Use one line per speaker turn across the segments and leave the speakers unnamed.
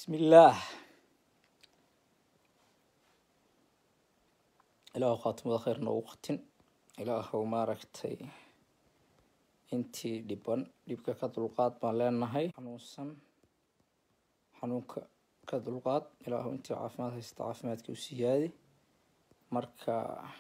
bismillaah ilaahu khaatimada khayr noogu qatin ilaahu maaragtay intii dhiban dhibka ka dulqaad baan leenahay xanuunsan xanuunka ka dulqaad ilaahu intii caafimaad haysta caafimaadka u siyaadi marka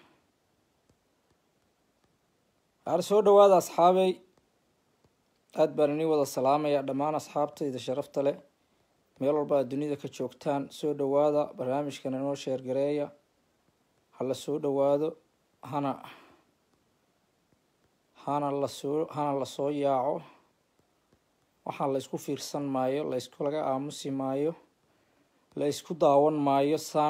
waxaala soo dhawaada asxaabey aada baan inii wada salaamaya dhammaan asxaabtayda sharafta leh meel walba aad dunida ka joogtaan soo dhawaada barnaamijkan inoo sheergareeya hala soo dhawaado hana hana lasoo hana lasoo yaaco waxaan la isku fiirsan maayo la isku laga aamusi maayo la isku daawan maayo saan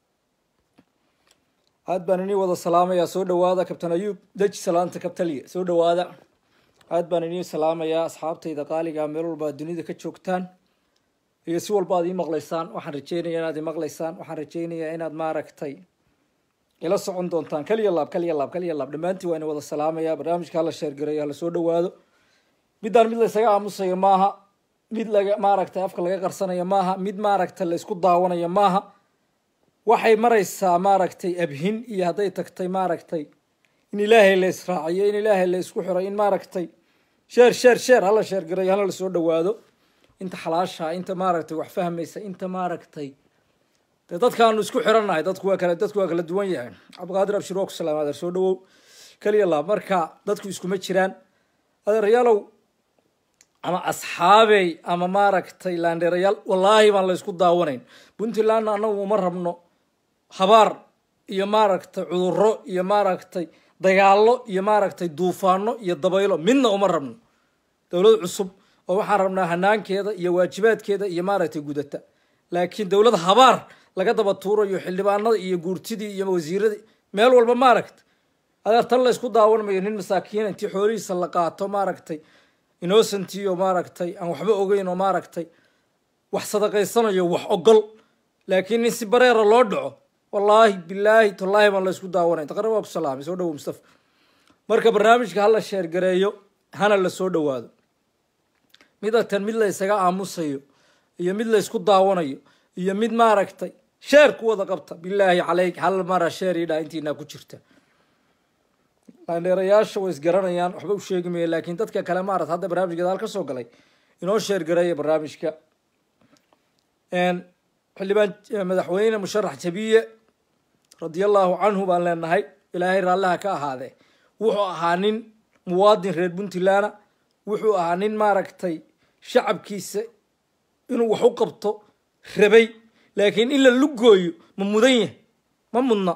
aada baan inii wada salaamayaa soo dhawaada kabtan ayuub deji salaanta kabtaliya soo dhawaada aada baan inii salaamayaa asxaabtayda qaaliga meel walba aad dunida ka joogtaan iyo si walba aad ii maqlaysaan waxaan rajeynayaa inaad ii maqlaysaan waxaan rajeynayaa inaad maaragtay ila socon doontaan kaliya laab kaliya laab kaliya laab dhammaantiin waa ina wada salaamayaa barnaamijka hala sheergareeyo hala soo dhawaado middaan mid laysaga aamusayo maaha mid laga maaragtay afka laga qarsanayo maaha mid maaragtay la isku daawanayo maaha waxay maraysaa maaragtay abhin iyo hadday tagtay maaragtay in ilaahay la israaciyo in ilaahay la isku xiray in maaragtay sheer sheer sheer hala sheergareeyo hala lasoo dhawaado inta xalaasha inta maaragtay wax fahmaysa inta maaragtay dee dadkaanu isku xirannahay dadku waa kala dadku waa kala duwan yahay cabdiqaadir abshir waa ku salaama adeer soo dhawow keliya laab marka dadku iskuma jiraan adeerayaalow ama asxaabey ama maaragtay laandheerayaal wallaahi baan la isku daawanayn puntlandna annagu uma rabno habaar iyo maaragtay cuduro iyo maaragtay dagaallo iyo maaragtay duufaano iyo dabaylo midna uma rabno dowlad cusub oo waxaan rabnaa hanaankeeda iyo waajibaadkeeda iyo maaragtay gudata laakiin dowlad habaar laga daba tuurayo xildhibaanada iyo guurtidii iyo wasiiradii meel walba maaragtay adeer tan la isku daawan mayo nin masaakiina intii xoolihiisa la qaato maaragtay innocentiyo maaragtay aan waxba ogeyn oo maaragtay wax sadaqaysanayo wax ogol laakiin in si bareera loo dhaco wallaahi bilaahi tallaahi baan la isku daawanay taqrib waa ku salaamay soo dhawo mustafa marka barnaamijka hala sheergareeyo hana la soo dhawaado midatan mid la ysaga aamusayo iyo mid la ysku daawanayo iyo mid maaragtay sheer ku wada qabta bilaahi caleyk hal mara sheer idhaa intiinaa ku jirta laandheerayaasha way isgaranayaan waxba u sheegi maya laakiin dadka kale maarata hadda barnaamij gadaal ka soo galay inoo sheergareeya barnaamijka xildhibaan madaxweyne musharax jabiye radiallahu canhu baan leenahay ilaahay raallaha ka ahaadee wuxuu ahaa nin muwaadin reer puntlandna wuxuu ahaa nin maaragtay shacabkiisa inuu wax u qabto rabay laakiin in la lugooyo ma mudan yahay ma mudna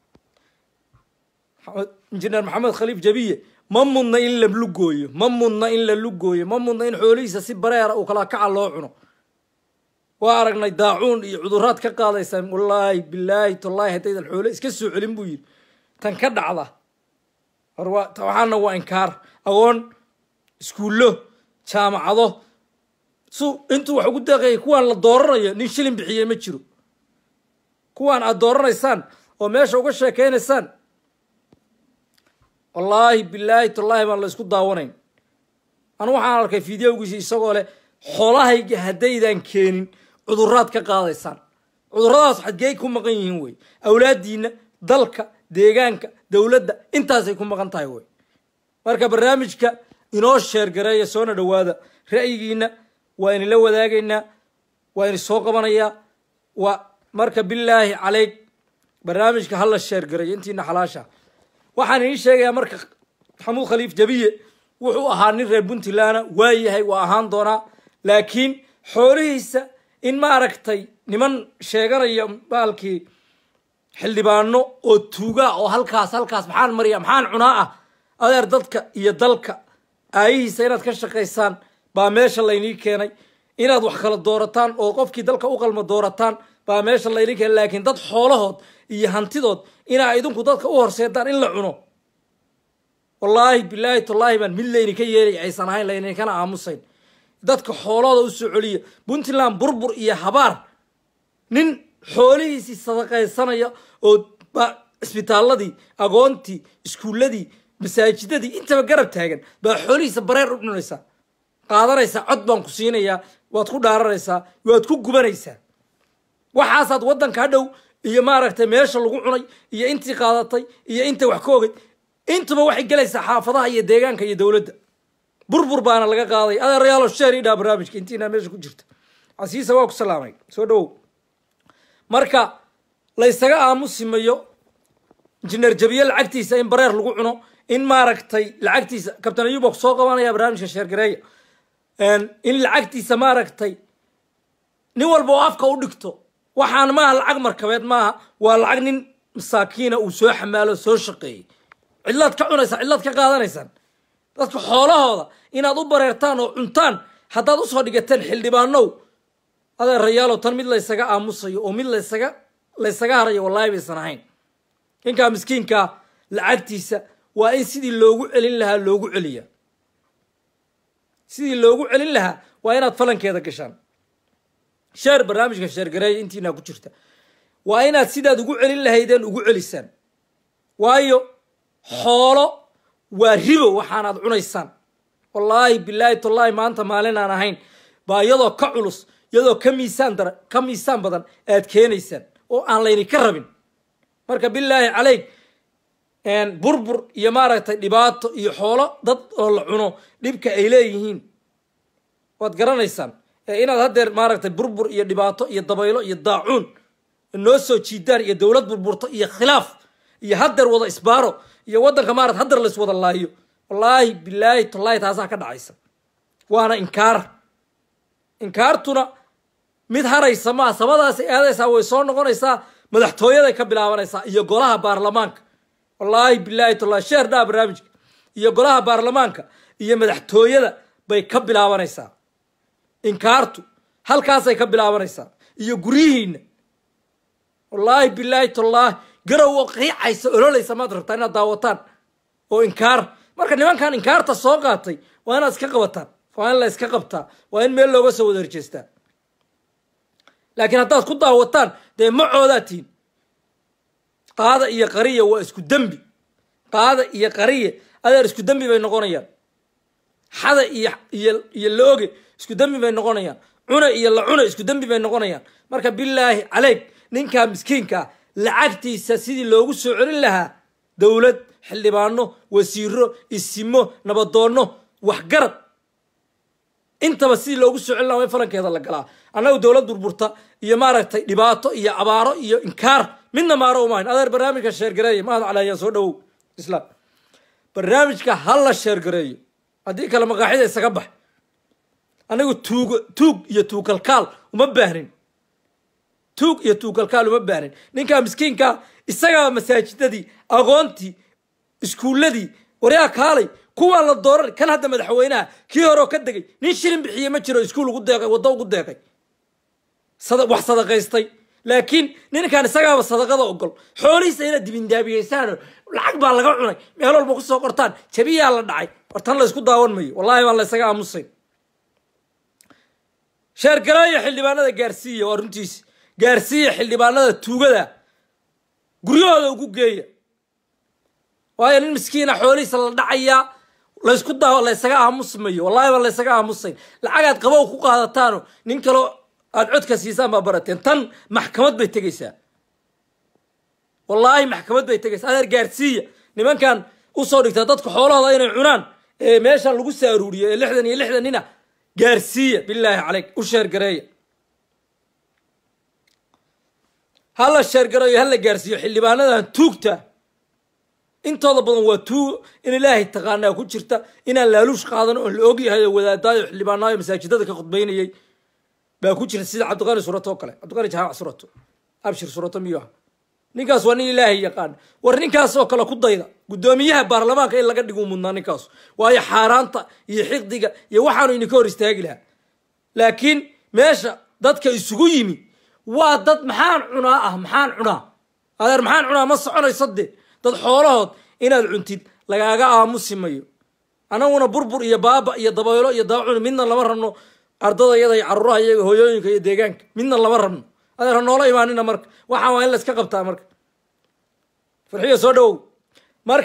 injineer maxamed khaliif jabiye ma mudna in la lugooyo ma mudna in la lugooyo ma mudna in xoolihiisa si bareera uu kala kaca loo cuno waa aragnay daacuun iyo cuduraad ka qaadaysaa wallaahi bilaahi tallaahi haddaydan xoole iska soo celin buu yidhi tan ka dhacda war waa waxaana waa inkaar agoon iskuullo jaamacado su intuu wax ugu deeqayay kuwaan la dooranayo nin shilin bixiyey ma jiro kuwaan aad dooranaysaan oo meesha uga sheekeynaysaan wallaahi bilaahi tallaahi baan la isku daawanayn anu waxaan arkay fideogiisi isagoo leh xoolahayga haddaydan keenin cuduraad ka qaadaysaan cuduradaas xadgeey ku maqan yihiin wey awlaadiina dalka deegaanka dowladda intaasay ku maqan tahay wey marka barnaamijka inoo sheergareeya soona dhawaada ra'yigiina waa inila wadaagaynaa waa ini soo qabanayaa waa marka bilaahi caleyk barnaamijka hala sheergareeyo intiina xalaasha waxaan idiin sheegayaa marka maxamuud khaliif jabiye wuxuu ahaa nin reer puntlandna waa yahay waa ahaan doonaa laakiin xoolihiisa in maaragtay niman sheeganaya baalkii xildhibaano oo tuugaa oo halkaas halkaas maxaan mariya maxaan cunaa ah adeer dadka iyo dalka aayihiisa inaad ka shaqaysaan baa meesha laynii keenay inaad wax kala doorataan oo qofkii dalka u qalma doorataan baa meesha laynii keenay laakiin dad xoolahood iyo hantidood inaa idinku dadka u horseedaan in la cuno wallaahi bilaahi tallaahi baan mid layninka yeelay aysan ahayn layninkana aamusayn dadka xoolahooda u soo celiya puntland burbur iyo habaar nin xoolihiisii sadaqaysanaya oo cisbitaaladii agoontii iskuulladii masaajidadii intaba garab taagan baa xoolihiisa bareer u cunaysaa qaadanaysaa cod baan ku siinayaa waad ku dhaaranaysaa waad ku gubanaysaa waxaasaad waddanka hadhow iyo maaragtay meesha lagu cunay iyo intii qaadatay iyo inta wax ka ogay intuba waxay gelaysaa xaafadaha iyo deegaanka iyo dowladda burbur baana laga qaaday adeerayaalo sheer idhaa barnaamijka intiinaa meesha ku jirta casiisa waa ku salaamay soo dhawow marka laysaga aamusimayo injineer jabiye lacagtiisa in bareer lagu cuno in maaragtay lacagtiisa kabtan ayub waa kusoo qabanaya barnaamijka sheergareeya in lacagtiisa maaragtay nin walba oo afka u dhigto waxaan maaha lacag markabeed maaha waa lacag nin masaakiina uu soo xamaalo soo shaqeeyey cidlaad ka cunaysaan cidlaad ka qaadanaysaan dadka xoolahooda inaad u bareertaan oo cuntaan haddaad usoo dhigateen xildhibaanow adeerayaalow tan mid laysaga aamusayo oo mid laysaga laysaga harayo wallaahi baysan ahayn ninkaa miskiinkaa lacagtiisa waa in sidii loogu celin lahaa loogu celiya sidii loogu celin lahaa waa inaad falankeeda gashaan sheer barnaamijka sheergareeya intiinaa ku jirta waa inaad sidaad ugu celin lahaydeen ugu celisaan waayo xoolo waa ribo waxaanaad cunaysaan wallaahi bilaahi tallaahi maanta maalin aan ahayn baa iyadoo ka culus iyadoo ka miisaan dara ka miisaan badan aad keenaysaan oo aan laydinka rabin marka bilaahi caleyk burbur iyo maaragtay dhibaato iyo xoolo dad oo la cuno dhibka ay leeyihiin waad garanaysaan inaad haddeer maaragtay burbur iyo dhibaato iyo dabaylo iyo daacuun noo soo jiidaan iyo dowlad burburto iyo khilaaf iyo haddeer wada isbaaro iyo waddanka maarata haddeer lays wada laayo wallaahi bilaahi tallaahi taasaa ka dhacaysa waana inkaar inkaartuna mid haraysa maa samadaasay aadaysaa way soo noqonaysaa madaxtooyaday ka bilaabanaysaa iyo golaha baarlamaanka wallaahi bilaahi tallaahi sheer dhaa barnaamijka iyo golaha baarlamaanka iyo madaxtooyada bay ka bilaabanaysaa inkaartu halkaasay ka bilaabanaysaa iyo guryihiina wallaahi bilaahi tallaahi garow oo qiicaysa ololaysa maad rabtaa inaad daawataan oo inkaar marka nimankan inkaarta soo qaatay waa inaad iska qabataan waa in la iska qabtaa waa in meel looga soo wada horjeestaa laakiin haddaad ku daawataan dee macoodaa tihin qaada iyo qariya waa isku dembi qaada iyo qariya adeer isku dembi bay noqonayaan xada iyo iyo iyo la-oge isku dembi bay noqonayaan cuna iyo la cuna isku dembi bay noqonayaan marka bilaahi caleyk ninkaa miskiinkaa lacagtiisa sidii loogu soo celin lahaa dowlad xildhibaano wasiiro isimo nabadoonno waxgarad intaba sidii loogu soo celin lahaa waa in falankeeda la galaa annagu dowlad burburta iyo maaragtay dhibaato iyo abaaro iyo inkaar midna maaro umahayn adeer barnaamijka sheergareeya mahad calayaa soo dhawow islaam barnaamijka ha la sheergareeyo haddii kale maqaaxida isaga bax anigu tuug tuug iyo tuukalkaal uma baahnin tuug iyo tuukalkaal uma baahnin ninkaa miskiinkaa isagaa masaajidadii aqoontii iskuulladii waryaa kaalay kuwaa la dooran kan hadda madaxweynaha kii horeoo ka degay nin shilin bixiye ma jiro iskuul ugu deeqay waddo ugu deeqay wax sadaqaystay laakiin ninkan isagaaba sadaqada ogol xoolihiisa inaad dibindaabiyeysaan lacag baa laga cunay meel walba kusoo qortaan jabiyaa la dhacay war tan laysku daawan mayo wallahi baan laysaga aamusayn sheergareeya xildhibaanada gaarsiiya waa runtiisi gaarsiiya xildhibaanada tuugada guryahooda ugu geeya waayo nin miskiina xoolihiisa la dhacayaa laysku daa laysaga aamusmayo wallahi baan laysaga aamusayn lacagaad qabow ku qaadataano nin kaloo aada codka siisaan baa barateen tan maxkamad bay tegaysaa wallaahi maxkamad bay tegaysaa adeer gaarsiiya nimankan usoo dhigtaa dadka xoolahooda inay cunaan ee meeshan lagu saaruuriyo ee lixdan iyo lixdan nina gaarsiiya bilaahi caleyk u sheergareeya hala sheergareeyo hala gaarsiiyo xildhibaanadan tuugta intooda badan waa tuug in ilaahay taqaanaa ku jirta inaan laaluush qaadan oon la ogyahay oo wadaadaayo xildhibaanaayo masaajidada ka khudbaynayay baa ku jira sida cabdiqani surato oo kale cabdiqani jaamac surato abshir surato miyuu aha ninkaas waa nin ilaahay yaqaan war ninkaas oo kale ku dayda guddoomiyaha baarlamaanka in laga dhiguu mudnaa ninkaas waayo xaaraanta iyo xiqdiga iyo waxaanu idinka hor istaagi lahaa laakiin meesha dadka isugu yimi waa dad maxaan cunaa ah maxaan cunaa adeer maxaan cunaa ma soconayso de dad xoolahood inaad cuntid lagaaga aamusi mayo anaguna burbur iyo baaba iyo dabaylo iyo daacun midna lama rabno ardada iyada iyo caruuraha iyaga hooyooyinka iyo deegaanka midna lama rabno adeer ha noola imaanina marka waxaa waa in layska qabtaa marka farxiyo soo dhawow marka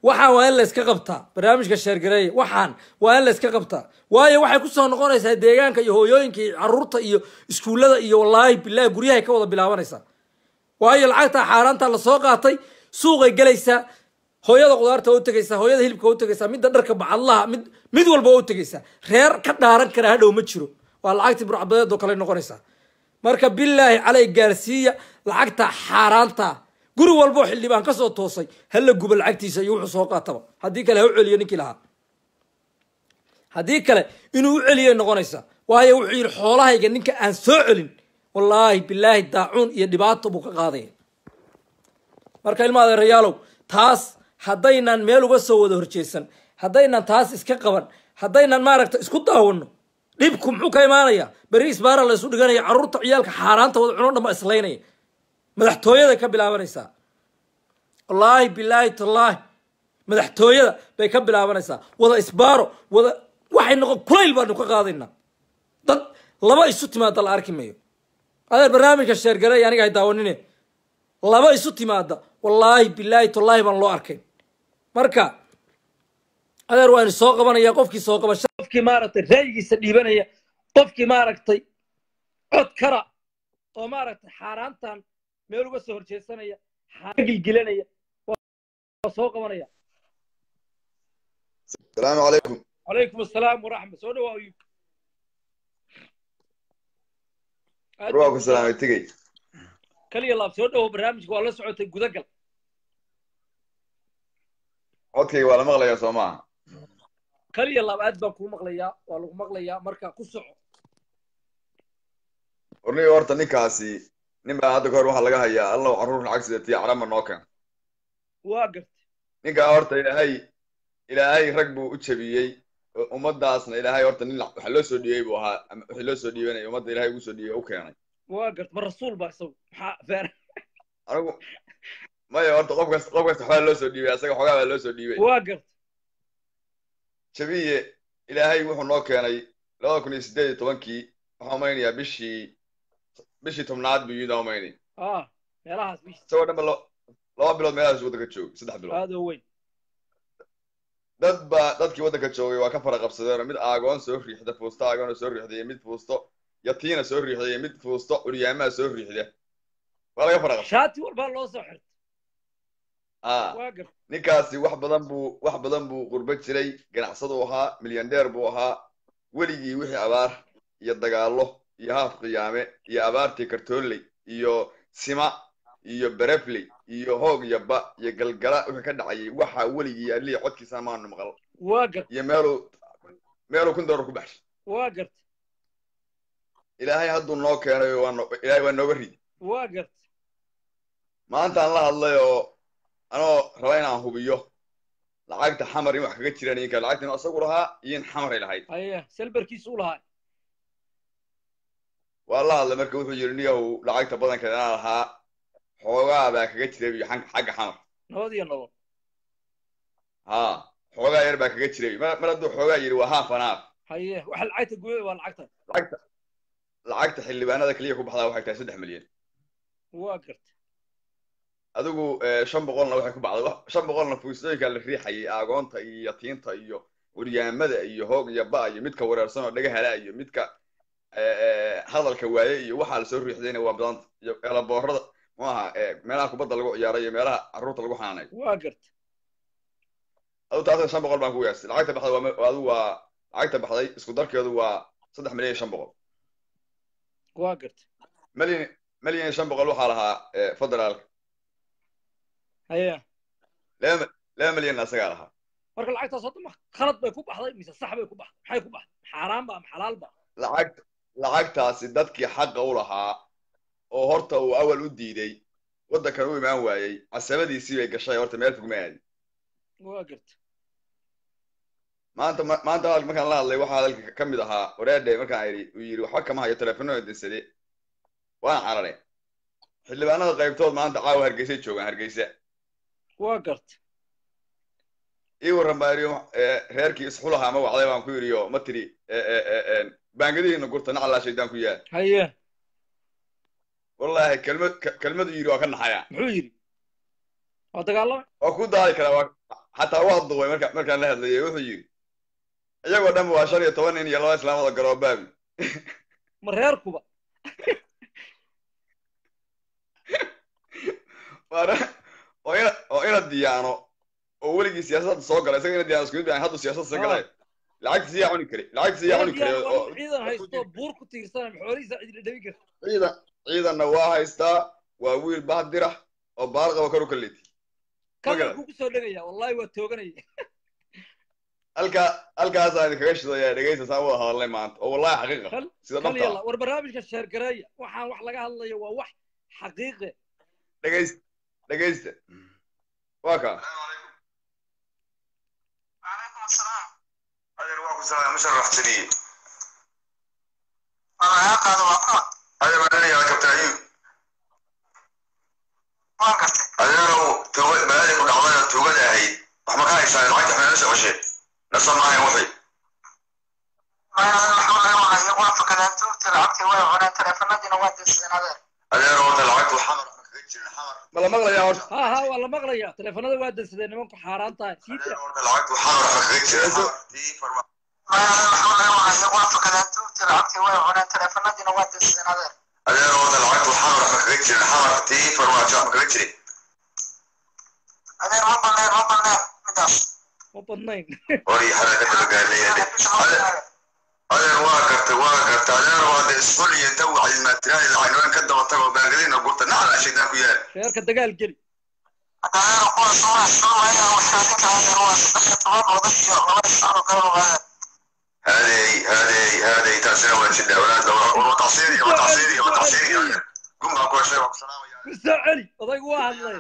waxaan waa in la iska qabtaa barnaamijka sheergareeya waxaan waa in la iska qabtaa waayo waxay kusoo noqonaysaa deegaanka iyo hooyooyinka iyo caruurta iyo iskuullada iyo wallaahi bilaahi guryahay ka wada bilaabanaysaa waayo lacagtaa xaaraanta lasoo qaatay suuqay gelaysaa hooyada qudaarta waa u tegaysaa hooyada hilibka waa u tegaysaa midda dharka bacadlaha mid mid walba waa u tegaysaa reer ka dhaaran kara hadhow ma jiro waa lacagtii burcbadeed oo kale noqonaysaa marka bilaahi calay gaarsiiya lacagta xaaraanta guri walboo xildhibaan ka soo toosay hala guba lacagtiisa iyo wuxuu soo qaataba haddii kale ha u celiyo ninkii lahaa haddii kale inuu u celiyay noqonaysaa waayo wuxuu yidhi xoolahayga ninka aan soo celin wallaahi bilaahi daacuun iyo dhibaato buu ka qaadaya marka ilma adeerayaalow taas haddaynan meel uga soo wada horjeesan haddaynan taas iska qaban haddaynan maaragta isku daawano dhibku muxuu ka imaanaya beri isbaara la isu dhiganaya carruurta ciyaalka xaaraanta wada cuno dhanba islaynaya madaxtooyada ka bilaabanaysaa wallaahi bilaahi tallaahi madaxtooyada bay ka bilaabanaysaa wada isbaaro wada waxay noqon kulayl baanu ka qaadaynaa dad laba isu timaada la arki mayo adeer barnaamijka sheergare aniga hay daawanine laba isu timaada wallaahi bilaahi tallaahi baan loo arkayn marka adeer waa ini soo qabanaya qofkii soo qabasha qofkii maaragtay ra'yigiisa dhiibanaya qofkii maaragtay cod kara oo maaragtay xaaraantan meel uga soo horjeesanaya gilgilanaya waa soo qabanaya
السلام عليكم
calaykum asalaam waraxma soo dhawaa ayub
روحكم السلام تجي
kaliya laab soo dhawo barnaamijka waa la socotay gudagal
codkayga waa la maqlayaa soo maaha
kaliya laab aad baan kuu maqlayaa waa lagu maqlayaa marka ku soco
warniga horta ninkaasi nin baa hadda kahor waxaa laga hayaa allow carruur lacag sidatiya carama noo keen
waa gartay
ninkaa horta ilaahay ilaahay rag buu u jebiyey ummadaasna ilaahay horta nin waxa loo soo dhiibay buu ahaa ama wixii loo soo dhiibanaya ummadda ilaahay ugu soo dhiibay u keenay
waa gartay ma rasuul baa isagu maxaa feer
anigu maya horta qof kasta qof kasta waxbaa loo soo dhiibay asaga xogaa baa loo soo dhiibay
waa gartay
jabiye ilaahay wuxuu noo keenay labada kun iyo siddeed iyo tobankii waxaan umaynayaa bishii bishii tobnaad buu yidaan umaynay
ah meelahaas bish
isagoo dhanba lo- laba bilood meelahaas waddanka joogay saddex bilood
aad oo weyn
dad baa dadkii waddanka joogay waa ka fara qabsadeen mid aagoon soo riixda fuusto aagoona soo riixda iyo mid fuusto yatiina soo riixda iyo mid fuusto curyaamaa soo riixda waa laga fara qabsaday
shaati walbaa loo soo xirtay
ah
waa gartay
ninkaasi wax badan buu wax badan buu qurbo jiray ganacsadu ahaa milyandeer buu ahaa weligii wixii abaar iyo dagaallo iyo haaf qiyaame iyo abaartii kartoonley iyo sima iyo berefley iyo hoog iyo ba iyo galgala wixii ka dhacayay waxa weligii alihii codkiisa maanu maqal
waa gartay
iyo meeluu meeluu kun doolar ku baxshay
waa gartay
ilaahay hadduu noo keenay waa no- ilaahay waa nooga ridi
waa gartay
maantaan la hadlay oo anoo raba inaan hubiyo lacagta xamar in wax kaga jiraan inka lacagta inuu asagu lahaa iyo in xamaray lahayd
haya selberkiisa u lahaa
waa la hadlay marka wuxuu yidhi niyahow lacagta badankeed anaa lahaa xoogaa baa kaga jiray iyo xag- xagga xamar
nabad iyo nolol
ha xoogaa yar baa kaga jiray mar mar hadduu xoogaa yidhi waa haaf an haaf
haye waxa lacagta guuda waa lacagta
lacagta lacagta xildhibaanada keliya ku baxdaa waxay tahay saddex milyan
waa gartay
adigu eh, shan boqolna waxay ku baxday Wax- shan boqolna fuustooyinka la riixayay aagoonta iyo yatiinta iyo curyaamada iyo hoog iyo ba iyo midka wareersan oo dhaga hala iyo midka eh, eh, hadalka waaye iyo waxaa lasoo riixdayna waa badanta iyo elaboorada mu aha eh, meelaha kubadda lagu ciyaaro iyo meelaha carruurta lagu xanaanayo
waa gartay
adu taasna shan boqol baan ku yaastay lacagta baxday waa me- adigu waa lacagta baxday isku darkeedu waa saddex milyan iyo shan boqol
waa gartay
milyan milyan iyo shan boqol waxaa lahaa eh, federaalka
haya
laba laba milyanna asagaa lahaa
marka lacagtaas hadda ma khalad bay ku baxday mise sax bay ku baxday maxay ku baxday xaaraan ba ama xalaal ba
lacag lacagtaasi dadkii xaqa u lahaa oo horta uu awal u diiday waddankan u imaan waayey casabadiisii bay gashay horta meel fog ma aadin
waa gartay
maanta ma- maanta hadalka markaan la hadlay waxaa hadalka ka mid ahaa wareedhe markaan idhi uu yidhi waxba kama hayo teleefanada dinsade waana carare xildhibaanada qaybtood maanta caawa hargeysay joogaan hargeysa
waa gartay
ii warran baa idhi eh, reerkii isxulahaa ma wacday baan ku yidhi oo ma tiri eh, eh, eh, eh, baangadihiina gurta naclaa shaydaan ku yaal
haye
wallaahi kelmad ke- kelmadu yidhi waa ka naxaya
muxuu yidhi waa dagaalama
waa ku daadi karaa waa xataa waa duway marka markaan la hadlayay wuxuu yidhi iyagoo dhan waa shan iyo toban nin iyo laba islaamada garoobaabi
ma reerkuba
waana oo ina oo ina diyaano oo weligii siyaasadda soo galay isaga ina diyaano isku mid baan haddu siyaasadda soo galay lacagtiisi yaa cuni kari lacagtiisi yaa cuni kari oo
ciidan haysto buur ku tiirsan xoolihiisa cid la dhabi kara
ciidan ciidanna waa haystaa waa wiil bahdira oo baal qaba karu kaleeti
kalarkuu kusoo dhegaya wallahi waa tooganaya
halkaa halkaasaan idinkaga shidaya dhegaysta saan wada hadalnay maanta oo wallahi xaqiiqa
kal
sida
kal
dhabta
yalla war barnaamijka sheergareeya waxaan wax laga hadlayo waa wax xaqiiqe
dhegaysta dhegaysta waa kaa
عليكم السلام هذا رواق السلام مشرح جديد أنا يا قاد وقع هذا ما لي يا كابتن أيوب ما قلت هذا لو توجد ما لي كل عمرنا توجد هاي وما كان يسأل العيد احنا نسأل وشي نصر معي وحي ما الحمد لله ما يوافق أن أنتم تلعبتي ولا ولا تلفنا دي نواد السنة هذا هذا لو العيد الحمر الحمر
ma la maqlayaa horta
ha ha waa la maqlaya teleefanada waa dansadeen nimanku xaaraan tahay sii jira
العيد الحمر الحمر يوافق أن أنتم تلعبتي ولا ولا تلفنا دي نواد السنة هذا هذا لو العيد الحمر الحمر تي فرماجة مكريتشري هذا ربنا ربنا مداش
ma badnayn
وري حركة القالية دي هذا واقفت واقفت هذا هذا اسفل يتوع الماتريال العنوان كده وطلعوا باقلين قلت نعم عشان ناكو يا
reerka dagaal geli
هذا هو صورة صورة هي وحدك هذا هو طبعا وضعي الله يسعر قالوا هذا هذه هذه هذه تأثير ولا شدة أولاد وتعصيري وتعصيري وتعصيري قم أقول شيء والسلام
kusoo celi odaygu waa hadlay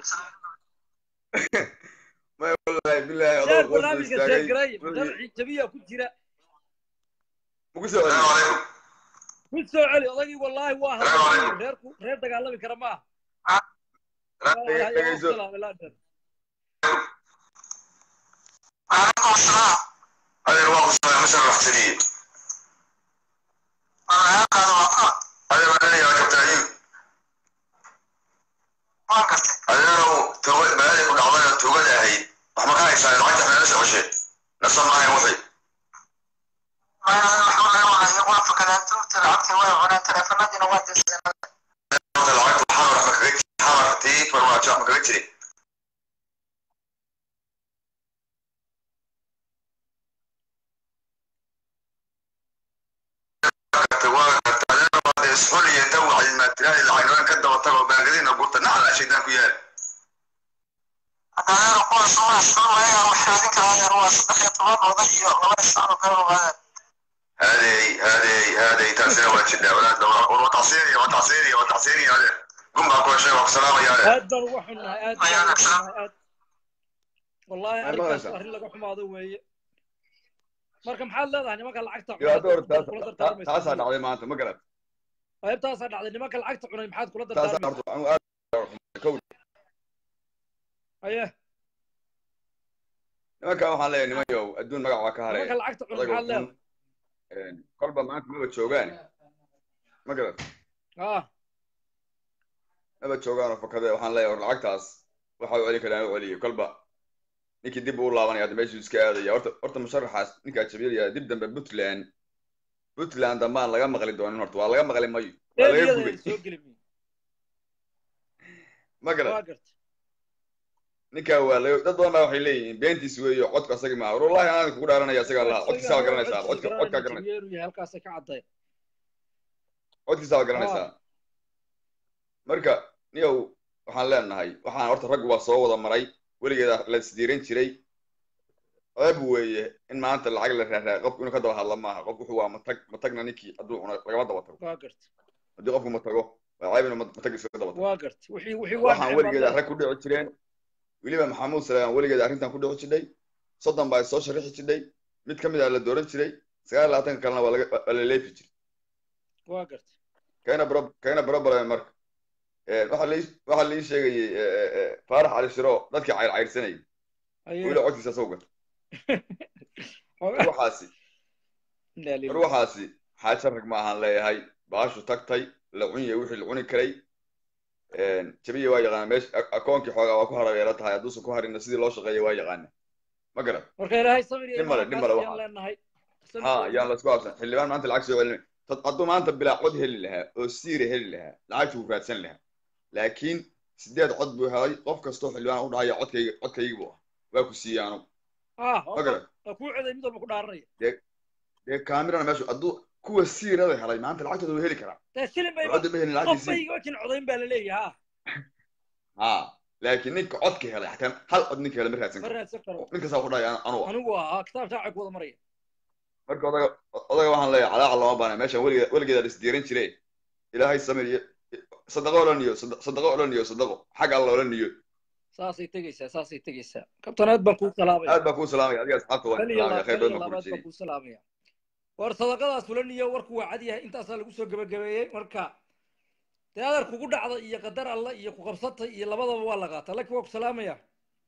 may wallahi billahi
sheer
adoo qof
barnaamijka
istaagay
sheergareeya madaxii jabiya ku jira
muku soo
السلام
celiyo
عليكم
ku soo celi odaygii wallaahi waa hadlay reerku reer dagaalami kara ma aha
dhegayso
وعليكم السلام هذا الواقع السلام مشرح جديد أنا يا قاد وقع هذا ما لي يا كابتن أيوب ما قلت هذا لو توجد ما لي كل عمرنا توجد هاي وما كان يسأل العيد احنا نسأل وشي نصر معي وحي ما الحمد لله ما يوافق أن أنتم تلعبتي ولا ولا تلفنا دي نواد السنة العيد الحمر مكريتشري حمر تي فرماجة مكريتشري وقت هذا اسفل يتوع الماتريال العنوان كده وطلعوا باقلين قلت نعم عشان ناكو يا هذا هو صورة صورة هي وحدك هذا هو صدق طبعا وضعي الله يسعر قالوا هذا هذه هذه هذه تأثير ولا شدة أولاد وتعصيري وتعصيري وتعصيري هذا قم أقول شيء والسلام يا
aad baan uga xunnahay aad baan uga xunnahay aad wallahi
Ay,
arrinkaas
maqlaysaa?
arrin laga xumaado weeye marka maxaad leedahay nimanka lacagta
yo hadda hor taas
kula
ta- taasaa
dardaarmaysaa
dhacday maanta ma garat
qaybtaasaa dhacday nimanka lacagta cunay maxaad kula
taasaa
dardaarmaysaa
horta anigu aad kow
aye
nimankan waxaan leeyahay niman yow adduun magac waa ka
nimanka
haraya
lacagta cunay
odaga
maxaad
xun
leedahay
kolba maanta maba joogaan ma garat
ah
maba joogaan oo fakade waxaan leeyahay war lacagtaas waxa u celin karaan u celiyo kolba ninkii dib uu laabanaya hadda meeshuu iska aadaya horta horta musharaxaas ninkaa jabiyaya dib dambe puntland puntland dambaan laga maqli doonin horta waa laga maqli mayo waa laga
eediyada
gubay
soo geli miyo
ma garat
waa garta
ninkaa waa laga dad badan baa waxay leeyihiin beentiis weeyo codka asaga maaha war wallahi aan kugu dhaaranaya isagaa lahaa codkiisaa waa garanaysaa codka codkaa garanaysaa
jabiyeenu yahay halkaasay ka cadday
codkiisaa waa garanaysaa marka niyow waxaan leenahay waxaan horta raggu waa soo wada maray weligeeda la isdiiran jiray ceeb weeye in maanta lacag la raaraayo qofku inuu ka daba hadla maaha qof wuxuu waa matag matagna ninkii hadduu cuno lagama daba tago
waa garta
haddii qofku matago waa ceeb inuu matag iskaga daba tago
waa garta wixii wixii waa
waxaan
dhaceen
weligeeda
baad
rag ku dhici jireen weliba maxamuud salaam weligeeda arrintan ku dhici jidhay soddon baa soo sharixi jidhay mid ka mid ah la dooran jiray sagaal iyo labaatanka kalena waa laga waa la leefi jiray
leedahay. waa garta
kayna bro kayna problem marka Eh, waxaa lii waxaa lii sheegayey eh, eh, eh, faarax cali shiro dadkii cayr cayrsanayay
aye
weli codkiisa soo gata war waxaasi
Inna
war
lillahi.
waxaasi xaaja rag ma ahaan leeyahay baashu tagtay la cunye wixii la cuni karay jabiya waa yaqaana meesha a- akoonkii xoogaa waa ku harabeela tahay hadduusan ku harinna sidii loo shaqeeya waa yaqaana ma garan
marka ilaahay samir iyo
Nin male,
imaan
nin male
kaas
waxaa.
ayaan leenahay Samir
ha
iyo
yaan laisku habsan xildhibaan maanta lacag soo celin tad hadduu maanta bilaa cod heli lahaa oo siira heli lahaa lacagta wuu raadsan lahaa laakiin sideed cod buu helay qof kastoo xildhibaan u dhahaya codkayga codkaygi buu ah waa ku siiyey anu
ah
ma garan
waa kuu coday mid walba ku dhaaranaya
dee kaamirana meeshu hadduu kuwa siirada helay maanta lacagtooda wuu heli karaa
dee shilin bay
codda ma helin
qof
lacagtiisii
bay wajin codayn baa la leeyahay
ha laakiin ninka codka helay xataa hal cod ninka helay ma raadsan
ma
karo
raadsan karo
nin kastaa ku dhahaya anu ah
anigu ah kitaab shaaca ku wada maraya
marka odaga odaga waxaan leeyahay calaaca lama baana meeshan weligeed weligeeda isdiiran jire ilaahay samir iyo sadaqo olan iyo sadaqo olan iyo sadaqo xag alla olan iyo
saasay tegeysaa saasay tegeysaa kabtan aad baan kuu salaamaya
aad baan kuu salaamaya adiga asxaabta waan
kal iyo
salaamaya
laab
khayr
kal iyo
badan baan
labaad
ku
baan
rajeyey
kuu salaamaya war sadaqadaas fulan iyo warku waa cad yahay intaasaa lagu soo gebagabeeyey marka dee adar kugu dhacda iyo qadar alla iyo ku qabsatay iyo labadaba waa la qaataa laakiin waa ku salaamaya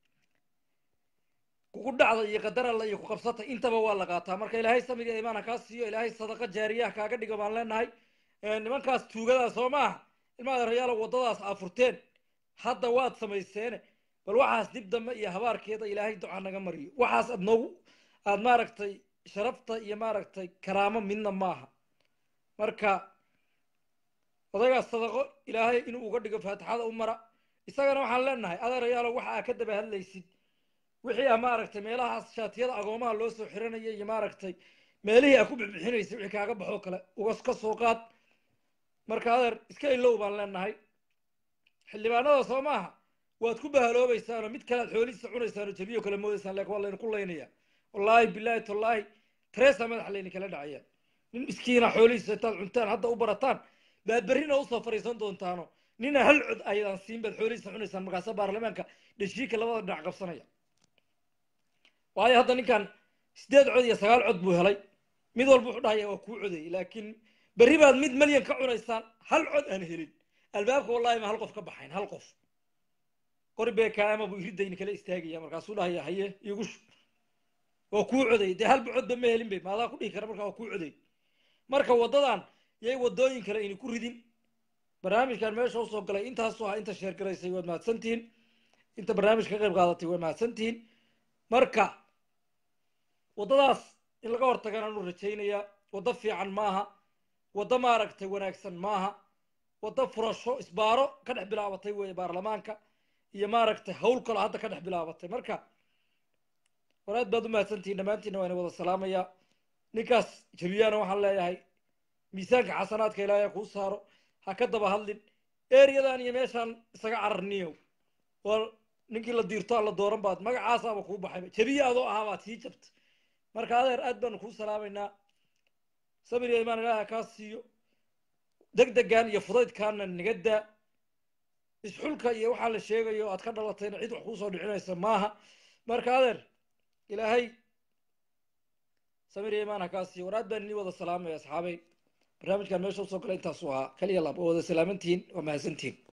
kugu dhacda iyo qadar alla iyo ku qabsatay intaba waa la qaataa marka ilaahay samiga imaana kaa siiyo ilaahay sadaqa jaariyaha kaaga dhigo baan leenahay Eh, nimankaas tuugadaas soo maaha ilma adeerayaalo waddadaas aa furteen hadda waad samayseene bal waxaas dib dambe iyo habaarkeeda ilaahay duca naga mariyo waxaas aad noogu aad maaragtay sharafta iyo maaragtay karaamo midna maaha marka odaygaas sadaqo ilaahay inuu uga dhigo faatixada u mara isagana waxaan leenahay adeerayaalo waxa aa ka daba hadlaysid wixii ah maaragtay meelahaas shaatiyada agoomaha loo soo xiranaya iyo maaragtay meelihii aa ku bixbixinaysa wixii kaaga baxoo kale uga ka soo qaad marka adeer iska ilow baan leenahay xildhibaanada soo maaha waad ku bahaloobaysaanoo mid kale aad xoolihiisa cunaysaanoo jabiyo kale moodaysaan laakiin waa layna ku laynaya wallaahi bilaahi tallaahi tareesa madaxa layna kala dhacaya nin miskiina xoolihiisa intaad cuntaan hadda u barataan baad berrina usoo fariisan doontaano nina hal cod ayadaan siin baad xoolihiisa cunaysaan markaasa baarlamaanka dheshiika labada dhinac qabsanaya waayo hadda ninkan sideed cod iyo sagaal cod buu helay mid walba wuxuu dhahaya waa kuu codayay laakiin berri baad mid malyan ka cunaysaan hal cod aan helin albaabka wallahi ma hal qof ka baxayn hal qof qori beekaama buu iridayni kala istaagaya markaasuu dhahaya haye igu shub waa kuu coday dee halba codba ma helin bay maadaa ku dhihi kara markaa waa kuu coday marka waddadan yay waddooyin kale ayna ku ridin barnaamijkan meesha usoo galay intaasoo ah inta sheergaraysay waad mahadsantihiin inta barnaamijka ka qayb qaadatay waad mahadsantihiin marka waddadaas in laga hortagana anu rajaynayaa waddo fiican maaha waddo maaragtay wanaagsan maaha waddo furasho isbaaro ka dhex bilaabatay weeye baarlamaanka iyo maaragtay hawl kaloo hadda ka dhex bilaabatay marka war aad baad u mahadsantihiin dhammaantiinna waa ina wada salaamayaa ninkaas jabiyaana waxaan leeyahay miisaanka xasanaadka ilaahay ha kuu saaro ha ka daba hadlin ereyadan iyo meeshaan isaga cararniyow war ninkii la diirto aan la dooran baad magacaasaaba kuu baxay jabiya adoo ahaa baad sii jabtay marka adeer aad baanu kuu salaamaynaa sabir iyo imaan ilaaha kaa siiyo deg degan iyo fudaydkaana naga daa isxulka iyo waxaa la sheegayo aad ka dhalatayna cid wax kuusoo dhicinaysa maaha marka adeer ilaahay samir iyo imaan ha kaa siiyo war aad baan inii wada salaamaya asxaabay barnaamijkan meesha usoo galay intaasu ahaa kaliya lab oo wada salaamantihiin waa mahadsantihiin